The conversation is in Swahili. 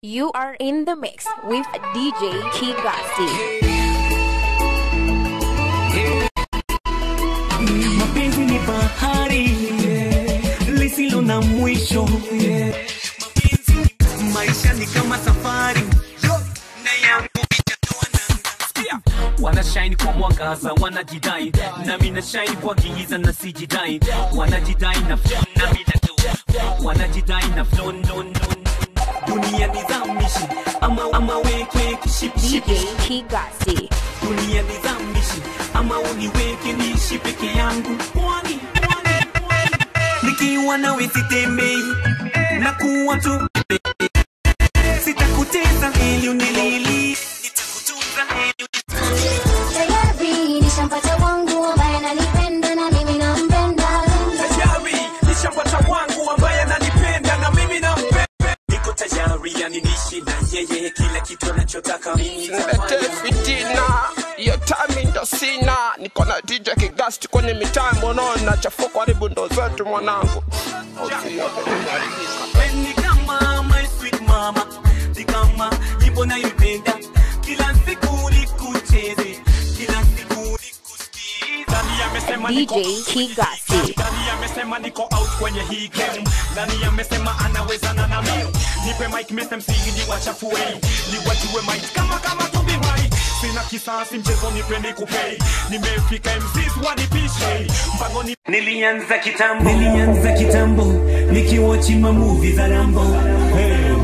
You are in the mix with DJ Kigasi. mapenzi ni bahari lisilo na mwisho mapenzi maisha ni kama safari na yangu itatoa nanga wanashine kwa mwangaza wanajidai nami na shine kwa giza na sijidai wanajidai na flow nami na do wanajidai na flow no, no, no. dunia nizamishi ama, ama weke kishipishipi DJ Kigasi. dunia nizamishi ama uniweke niishi peke yangu pwani pwani, pwani. nikiwa nawe sitembei na kuwa tu sitakuteza ili unilili nitakutunza ili Tayari nishampata wangu ambaye ananipenda na mimi nampenda. tayari nishampata wangu ambaye ananipenda na mimi nampenda niko tayari yani nishi na yeye kila kitu anachotaka mimi Nilete nitafanya. fitina hiyo time ndo sina niko na DJ Kigasti kwenye mitambo naona chafuko haribu ndo zetu mwanangu ni kama my sweet mama ni kama nyimbo nayoipenda kila siku nikucheze kila siku nikusikiza nani amesema niko DJ Kigasi. nani amesema niko out kwenye hii game nani amesema anawezana na mimi nipe mic mr msingi ni wachafue ni wajue mic kama kama tubiwai sina kisasi mchezo nipe nikupei nimefika MCs wanipishe mpango ni nilianza kitambo nilianza kitambo nikiwachi mamuvi za Rambo hey.